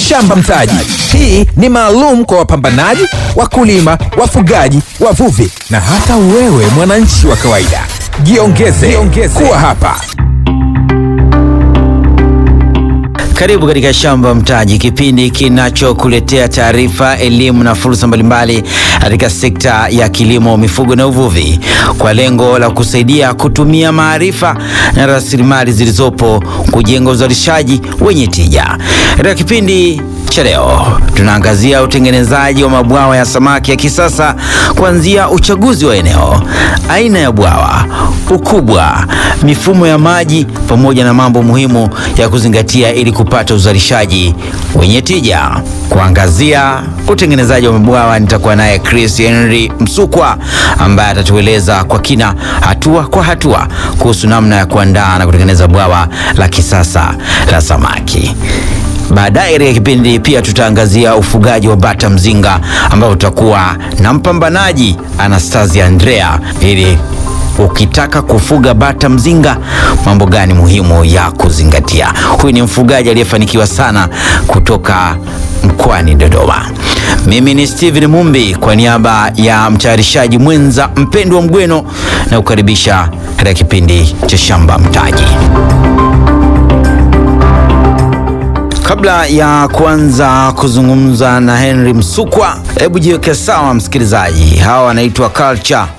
Shamba Mtaji. Hii ni maalum kwa wapambanaji, wakulima, wafugaji, wavuvi na hata wewe mwananchi wa kawaida. Jiongeze, jiongeze kuwa hapa. Karibu katika Shamba Mtaji, kipindi kinachokuletea taarifa, elimu na fursa mbalimbali katika sekta ya kilimo, mifugo na uvuvi, kwa lengo la kusaidia kutumia maarifa na rasilimali zilizopo kujenga uzalishaji wenye tija. Katika kipindi cha leo tunaangazia utengenezaji wa mabwawa ya samaki ya kisasa, kuanzia uchaguzi wa eneo, aina ya bwawa, ukubwa, mifumo ya maji, pamoja na mambo muhimu ya kuzingatia ili kupata uzalishaji wenye tija. Kuangazia utengenezaji wa mabwawa, nitakuwa naye Chris Henry Msukwa ambaye atatueleza kwa kina, hatua kwa hatua, kuhusu namna ya kuandaa na kutengeneza bwawa la kisasa la samaki. Baadaye katika kipindi pia tutaangazia ufugaji wa bata mzinga, ambao tutakuwa na mpambanaji Anastasia Andrea ili ukitaka kufuga bata mzinga, mambo gani muhimu ya kuzingatia? Huyu ni mfugaji aliyefanikiwa sana kutoka mkoani Dodoma. Mimi ni Steven Mumbi kwa niaba ya mtayarishaji mwenza Mpendwa Mgweno na kukaribisha katika kipindi cha Shamba Mtaji. Kabla ya kuanza kuzungumza na Henry Msukwa, hebu jiweke sawa msikilizaji. Hawa wanaitwa Culture